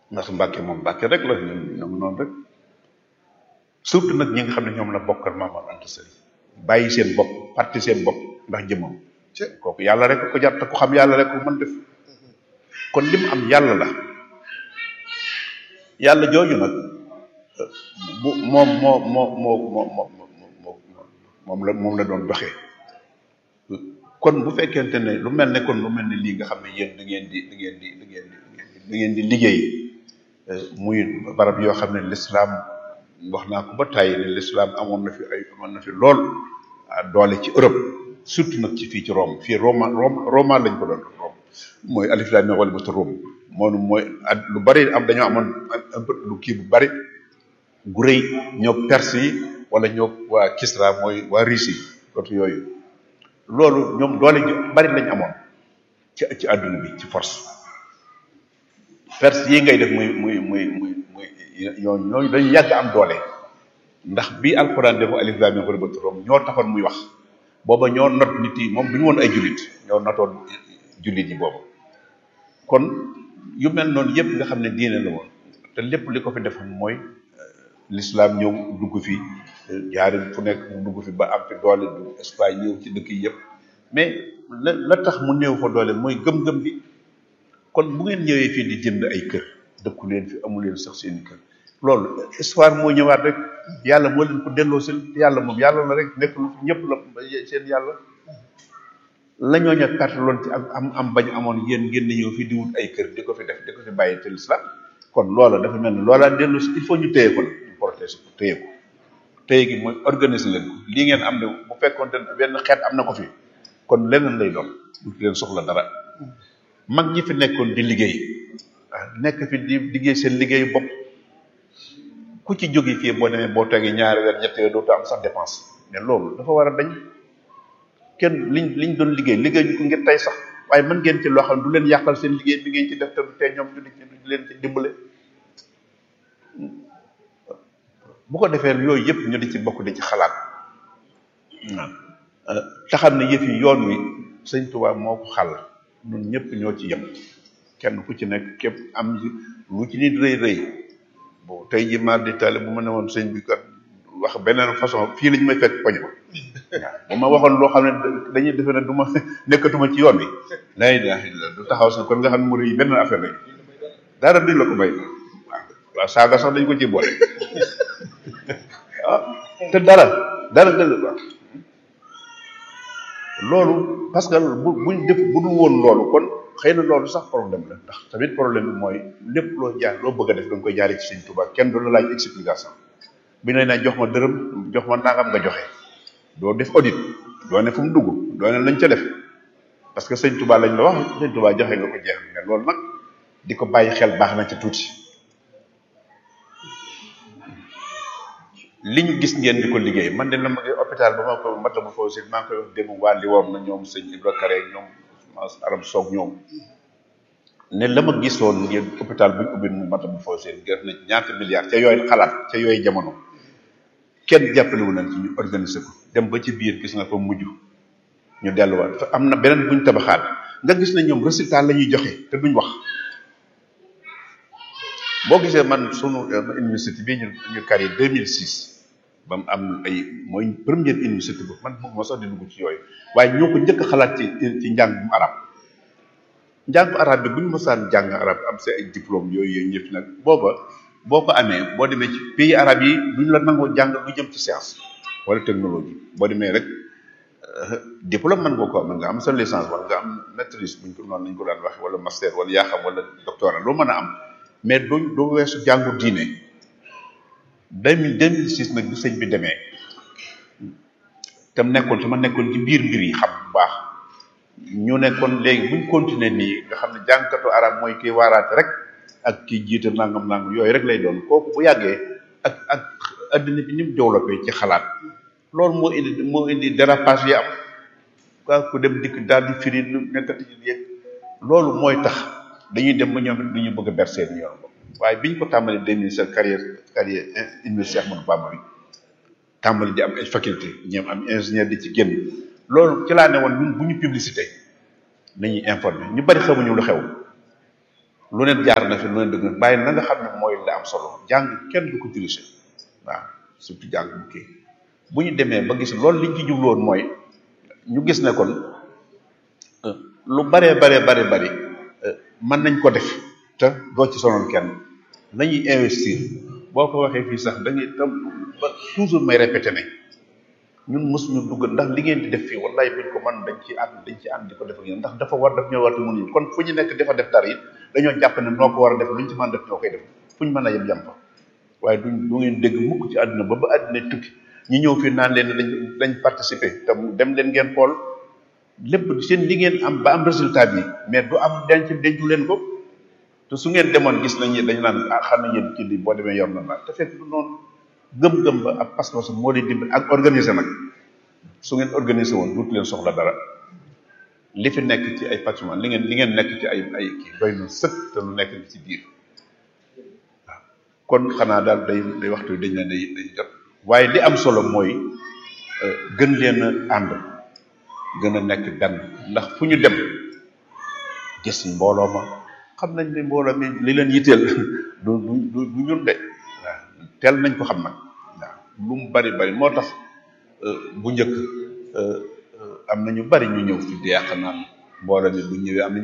ndax Mbàkke moom Mbàkke rek la ñun ñoom noonu rek surtout nag ñi nga xam ne ñoom la bokkal Maam Mor Anta Sali bàyyi seen bopp parti seen bopp ndax jëmmam kooku yàlla rek ko jar te ku xam yàlla rek ko mën def kon li mu am yàlla la yàlla jooju nag bu moom moo moo moo moo moo moom la moom la doon doxee kon bu fekkente ne lu mel ne kon lu mel ne lii nga xam ne yéen da ngeen di da ngeen di da ngeen di da ngeen di liggéey muy barab yoo xam ne lislaam wax naa ko ba tàyyi ne lislaam amoon na fi ay amoon na fi lool doole ci Europe surtout nag ci fii ci Rome fii Roma Rome Roma lañ ko doon Rome mooy alif laam miim ghalabatu Rum moom mooy at lu bari am dañoo amoon un peu lu kii bu bari gu rëy ñoo Perse yi wala ñoo waa Kisra mooy waa Russie yi côté yooyu loolu ñoom doole ju bari lañ amoon ci ci àdduna bi ci force Perse yi ngay def muy muy muy muy muy ñooñu ñooñu dañu yàgg am doole ndax bii alxuraan defu alif laam miim ghalabatu Rum ñoo taxoon muy wax booba ñoo not nit yi moom du ñu woon ay jullit ñoo notoon jullit yi boobu kon yu mel noonu yëpp nga xam ne diine la woon te lépp li ko fi defoon mooy l'islam ñëw dugg fi jaari fu nekk mu dugg fi ba am fi doole du Espagne ñëw ci dëkk yi yëpp mais la la tax mu néew fa doole mooy gëm-gëm bi kon bu ngeen ñëwee fii di jënd ay kër dëkku leen fi amu leen sax seeni kër loolu histoire moo ñëwaat rek yàlla moo leen ko delloo seen yàlla moom yàlla la rek nekk lu ñëpp la seen yàlla la ñoo ña perte loon ci am am bañ amoon yéen ngeen di ñëw fi di wut ay kër di ko fi def di ko fi bàyyi te l'islam kon loola dafa mel ni loola dellu si il faut ñu téye ko la ñu protéger ko téye ko téye gi mooy organiser leen ko lii ngeen am ne bu fekkoon te benn xeet am na ko fi kon leneen lay doon du leen soxla dara mag ñi fi nekkoon di liggéey ah nekk fi di liggéey seen liggéeyu bopp ku ci jóge fii boo demee boo tegee ñaari weer ñetti weer dootu am sax dépense mais loolu dafa war a dañ kenn liñ liñ doon liggéey liggéey ñu ko ngir tey sax waaye mën ngeen ci loo xam ne du leen yàqal seen liggéey bi ngeen ci def te du tee ñoom ñu di leen ci dimbale bu ko defee yooyu yëpp ñu di ci bokk di ci xalaat waaw te xam ne yëf yi yoon wi sëñ Tuubaa moo ko xàll ñun ñëpp ñoo ci yem kenn ku ci nekk képp am lu ci nit rëy rëy bon tey ji maar di tale bu ma ne woon sëñ bi kat wax beneen façon fii la ñu may fekk poñ ko waaw bu ma waxoon loo xam ne dañuy defe ne du ma nekkatuma ci yoon bi laa ilaaha illallaah du taxaw sax kon nga xam ne mu rëy benn affaire lañ dara duñ la ko may waaw waaw saaga sax dañ ko ci boole ah te dara dara dëgg waaw loolu parce que bu buñ def bu dul woon loolu kon xëy na loolu sax problème la ndax tamit problème bi mooy lépp loo jaar loo bëgg a def da nga koy jaaree ci Sëñ Tuubaa kenn du la laaj explication bi ne na jox ma dërëm jox ma nangam nga joxe doo def audit doo ne fu mu dugg doo ne lañ ca def parce que Sëñ Tuubaa lañ la wax Sëñ Tuubaa joxe nga ko jeex mais loolu nag di ko bàyyi xel baax na ci tuuti li ñu gis ngeen di ko liggéey man de la ma ngi hôpital ba ma ko mata ma foofu si maa ngi koy wax démb waa li woom na ñoom sëñ Ibra Kare ñoom arab soog ñoom ne la ma gisoon ngeen hôpital bu ñu ubbi mu mata ma foofu seen def na ñaata milliards ca yooyu xalaat ca yooyu jamono kenn jàppalewu nañ ci ñu organiser ko dem ba ci biir gis nga ko mujj ñu delluwaat fa am na beneen buñ tabaxaat nga gis ne ñoom résultat la ñuy joxe te duñ wax boo gisee man sunu université bii ñu ñu kari 2006 ba mu am ay mooy première université boobu man bëgg ma sax di dugg ci yooyu waaye ñoo ko njëkk a xalaat ci ci njàngum arab njàngu arab bi bu ñu mosaan jàng arab am sa ay diplôme yooyu yooyu ñëpp nag booba boo ko amee boo demee ci pays arab yi duñ la nangoo jàng lu jëm ci science wala technologie boo demee rek diplôme mën nga ko am nga am sa licence wala nga am maîtrise buñ ko noonu lañ ko daan waxe wala master wala yaa xam wala doctorat loo mën a am mais doo doo weesu jàngu diine deux mille deux mille six nag bi sëñ bi demee tam nekkoon su ma nekkoon ci biir mbir yi xam bu baax ñu nekkoon léegi buñ continuer nii nga xam ne jàngkatu arab mooy kiy waaraate rek ak kii jiite nangam nangam yooyu rek lay doon kooku bu yàggee ak ak addina bi ni mu développé ci xalaat loolu moo indi moo indi dérapage yi am quoi ku dem dikk daal di firi lu nekkati yëg loolu mooy tax dañuy dem ba ñoom it du ñu bëgg a berser ñu yoon waaye biñ ko tàmbalee deux mille sept carrière carrière université Ahmadou Bamba bi tàmbali di am ay faculté ñoom am ingénieur di ci génn loolu ci laa ne woon ñun bu ñu publicité nañuy informer ñu bari xamuñu lu xew lu neen jaar na fi lu neen dëgg bàyyi na nga xam ne mooy la am solo jàng kenn du ko dirigé waaw surtout jàng bu kii bu ñu demee ba gis loolu liñ ci jubloon mooy ñu gis ne kon lu baree baree bare bari mën nañ ko def te doo ci sonal kenn nañuy investir boo ko waxee fii sax da ngay tam ba toujours may répété ne ñun mosuñu dugg ndax li ngeen di def fii wallahi buñ ko mën dañ ci ànd dañ ci ànd di ko def ak yéen ndax dafa war daf ñoo war te mënuñu kon fu ñu nekk dafa def dara it dañoo jàpp ne noo ko war a def luñ ci mën def ñoo koy def fu ñu mën a yem yem fa waaye duñ du ngeen dégg mukk ci àdduna ba ba àdduna tukki ñi ñëw fii naan leen dañ dañ participer te dem leen ngeen xool lépp seen li ngeen am ba am résultat bi mais du am denc dencu leen ko te su ngeen demoon gis nañ dañu naan ah xam na yéen kii di boo demee yor na la te fekk du noonu gëm-gëm ba ak pas-pas moo di dimbali ak organiser nag su ngeen organiser woon duutu leen soxla dara li fi nekk ci ay patrimoine li ngeen li ngeen nekk ci ay ay kii doy na sëkk te lu nekk ci biir waaw kon xanaa daal day day waxtu dañ ne day day jot waaye li am solo mooy gën leen a ànd gën a nekk benn ndax fu ñu dem gis mbooloo ma xam nañ ne mbooloo mi li leen yitteel du du du du ñun de waaw teel nañ ko xam nag waaw lu mu bari bari moo tax bu njëkk am na ñu bari ñu ñëw fi di yàq naan mbooloo mi bu ñëwee am na